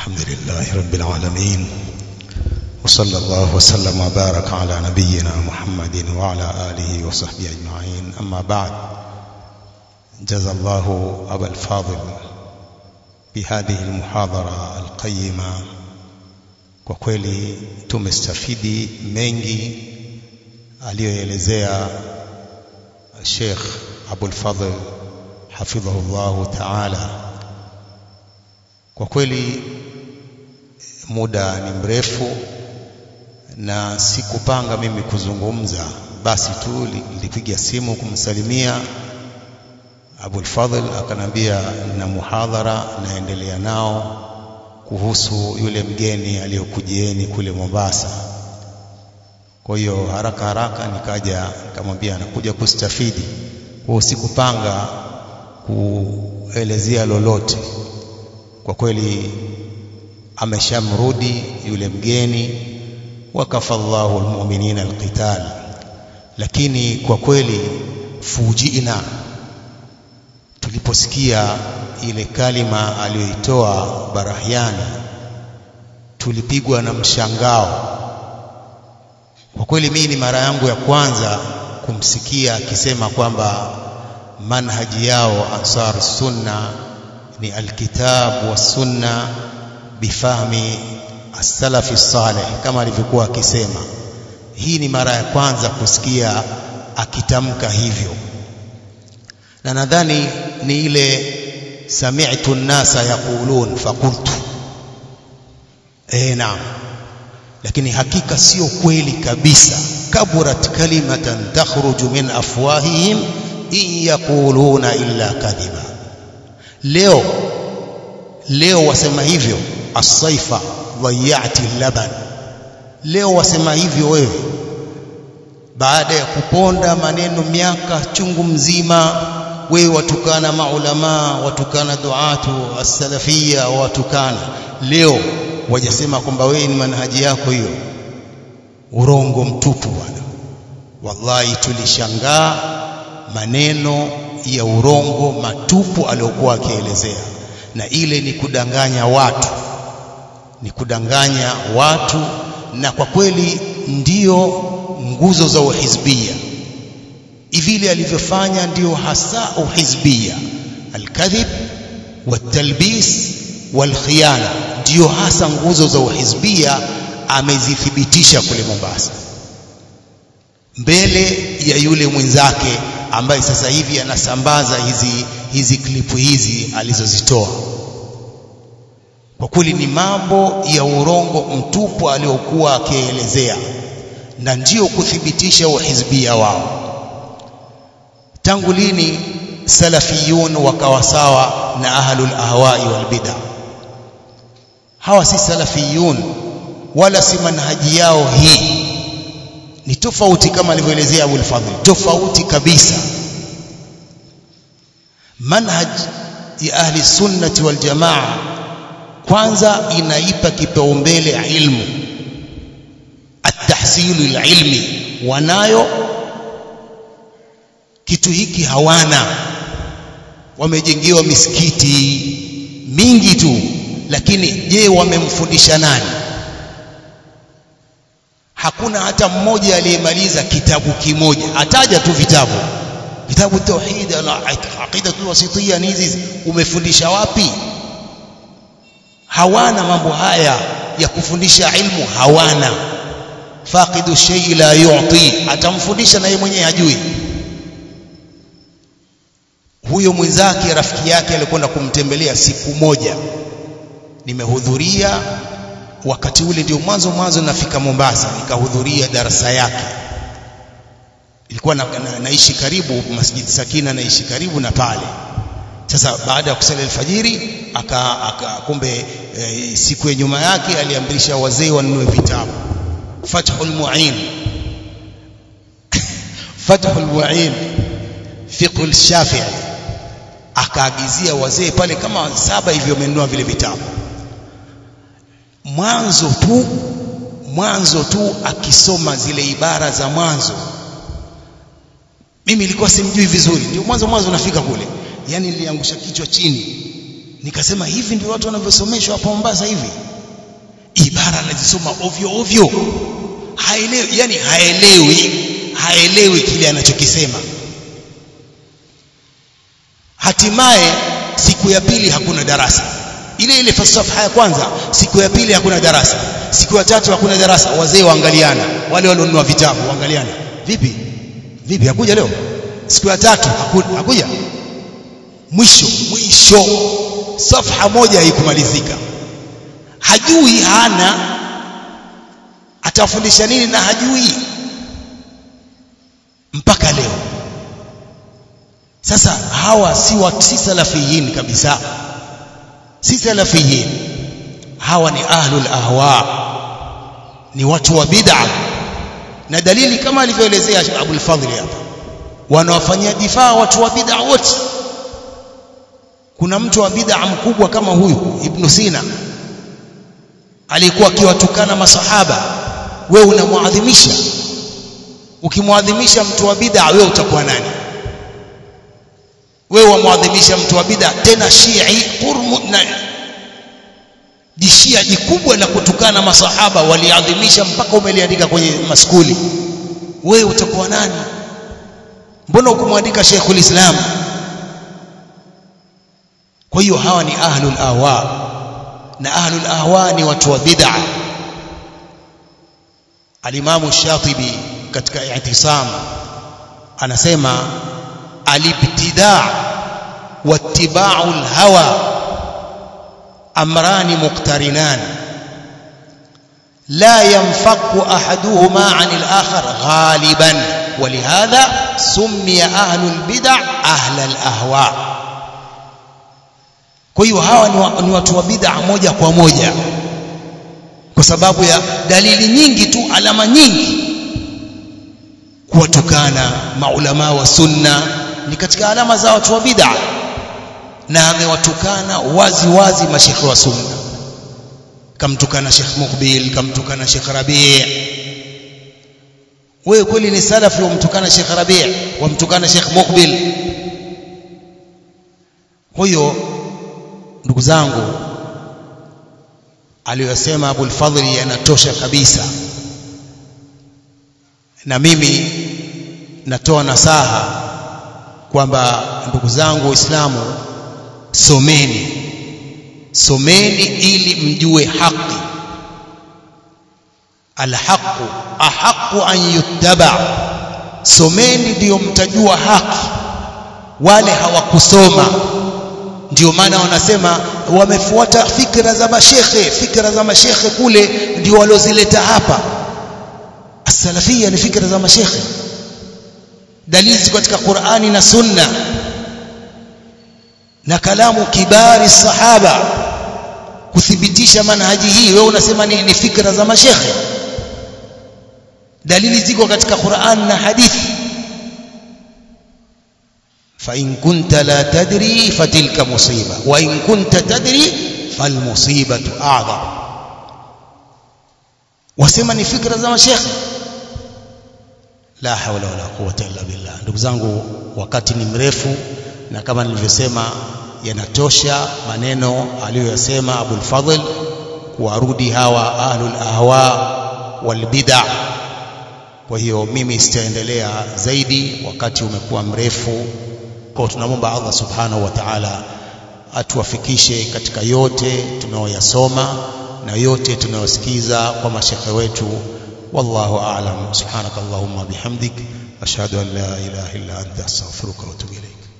الحمد لله رب العالمين وصلى الله وسلم وبارك على نبينا محمد وعلى آله وصحبه أجمعين أما بعد جزى الله أبا الفاضل بهذه المحاضرة القيمة kwa kweli tumestafidi mengi aliyoelezea Sheikh Abul Fadhl hafidhahullahu ta'ala kwa kweli muda ni mrefu na sikupanga mimi kuzungumza basi tu nilipiga simu kumsalimia Abul Fadhl akanambia na muhadhara naendelea nao kuhusu yule mgeni aliyokujieni kule Mombasa. Kwa hiyo haraka haraka nikaja nikamwambia anakuja kustafidi. Kwa sikupanga kuelezea lolote. Kwa kweli ameshamrudi yule mgeni wakafallahu almu'minina alqital. Lakini kwa kweli fujina tuliposikia ile kalima aliyoitoa Barahiani tulipigwa na mshangao. Kwa kweli mimi ni mara yangu ya kwanza kumsikia akisema kwamba manhaji yao Ansar Sunna ni alkitab wa sunna bifahmi as-salafi salih kama alivyokuwa akisema. Hii ni mara ya kwanza kusikia akitamka hivyo, na nadhani ni ile sami'tu an-nasa yaqulun faqultu eh naam lakini hakika sio kweli kabisa kaburat kalimatan takhruju min afwahihim in yaquluna illa kadhiba leo leo wasema hivyo as-saifa dhayati laban leo wasema hivyo wewe baada ya kuponda maneno miaka chungu mzima wewe watukana maulama watukana duatu as-salafia watukana leo wajasema kwamba wewe ni manhaji yako hiyo urongo mtupu bwana wallahi tulishangaa maneno ya urongo matupu aliyokuwa akielezea na ile ni kudanganya watu ni kudanganya watu na kwa kweli ndiyo nguzo za uhizbia vile alivyofanya ndio hasa uhizbia alkadhib watalbis walkhiyana ndio hasa nguzo za uhizbia amezithibitisha kule Mombasa mbele ya yule mwenzake ambaye sasa hivi anasambaza hizi hizi klipu hizi alizozitoa kwa kweli ni mambo ya urongo mtupu aliokuwa akielezea na ndio kuthibitisha uhizbia wao tangu lini salafiyun wakawa sawa na ahlul ahwai wal bid'ah hawa si salafiyun wala si manhaji yao hii ni tofauti kama alivyoelezea Abu al-Fadhl tofauti kabisa manhaj ya ahli sunnati wal jamaa kwanza inaipa kipaumbele ilmu at-tahsilu ilmi wanayo kitu hiki hawana wamejengewa misikiti mingi tu lakini je wamemfundisha nani hakuna hata mmoja aliyemaliza kitabu kimoja ataja tu vitabu kitabu tauhid na aqida wasitiyya ni hizi umefundisha wapi hawana mambo haya ya kufundisha ilmu hawana faqidu shay la yu'ti atamfundisha na yeye mwenyewe hajui huyo mwenzake rafiki yake alikwenda kumtembelea siku moja nimehudhuria wakati ule ndio mwanzo mwanzo nafika Mombasa nikahudhuria darasa yake ilikuwa na, na, naishi karibu Masjid Sakina naishi karibu na pale sasa baada ya kusali alfajiri aka, aka kumbe e, siku ya nyuma yake aliamrisha wazee wanunue vitabu Fathul Mu'in Fathul Mu'in Fiqh Shafi'i akaagizia wazee pale kama saba hivyo wamenunua vile vitabu mwanzo tu mwanzo tu akisoma zile ibara za mwanzo mimi nilikuwa simjui vizuri ndio mwanzo mwanzo nafika kule yani niliangusha kichwa chini nikasema hivi ndio watu wanavyosomeshwa hapa Mombasa hivi ibara anazisoma ovyo ovyo haelewi yani haelewi haelewi kile anachokisema hatimaye siku ya pili hakuna darasa ile ile falsafa ya kwanza siku ya pili hakuna darasa siku ya tatu hakuna darasa wazee waangaliana wale walionunua vitabu waangaliana vipi vipi hakuja leo siku ya tatu haku, hakuja mwisho mwisho safha moja haikumalizika hajui hana atafundisha nini na hajui mpaka leo sasa hawa si wa si salafiyin kabisa si salafiyin hawa ni ahlul ahwa ni watu wa bid'a na dalili kama alivyoelezea Abul Fadhli hapa wanawafanyia difaa watu wa bid'a wote kuna mtu wa bid'a mkubwa kama huyu Ibn Sina alikuwa akiwatukana masahaba wewe unamwadhimisha ukimwadhimisha mtu wa bid'a wewe utakuwa nani wewe wamwadhimisha mtu wa bid'a tena Shii qurmu na jishia jikubwa la kutukana masahaba waliadhimisha mpaka umeliandika kwenye maskuli wewe utakuwa nani mbona ukumwandika Sheikhul Islam kwa hiyo hawa ni ahlul ahwa na ahlul ahwa ni watu wa bid'a alimamu Shatibi katika i'tisam anasema alibtida' wattiba'u alhawa amrani muqtarinan لا ينفك أحدهما عن الآخر غالبا ولهذا سمي أهل البدع أهل الأهواء kwa hiyo hawa ni watu wa bid'a moja kwa moja kwa sababu ya dalili nyingi tu alama nyingi kuwatukana maulama wa sunna ni katika alama za watu wa bid'a na amewatukana wazi wazi mashekhe wa sunna kamtukana Sheikh Mukbil kamtukana Sheikh Rabi' wewe kweli ni salafi wamtukana Sheikh Rabi' wamtukana Sheikh Mukbil huyo ndugu zangu aliyosema Abul Fadhli yanatosha kabisa na mimi natoa nasaha kwamba ndugu zangu waislamu someni someni ili mjue haki alhaqu ahaqu an yuttaba someni ndio mtajua haki wale hawakusoma ndio maana wanasema wamefuata fikra za mashekhe fikra za mashekhe kule ndio walozileta hapa as-salafia ni fikra za mashekhe dalili katika Qur'ani na Sunna na kalamu kibari sahaba kuthibitisha manhaji hii wewe unasema ni, ni fikra za mashekhe dalili ziko katika Qur'an na hadithi فإن كنت لا تدري فتلك مصيبة وإن كنت تدري فالمصيبة أعظم wasema ni fikra za mashekhe la hawla wala quwwata illa billah ndugu zangu wakati ni mrefu na kama nilivyosema yanatosha maneno aliyoyasema Abul Fadhl kuwarudi hawa ahlul ahwa wal bid'ah kwa hiyo mimi sitaendelea zaidi wakati umekuwa mrefu kwa tunamwomba Allah subhanahu wa ta'ala atuwafikishe katika yote tunayoyasoma na yote tunayosikiza kwa mashekhe wetu wallahu a'lam subhanakallahumma bihamdik ashhadu an la ilaha illa anta astaghfiruka wa atubu ilayk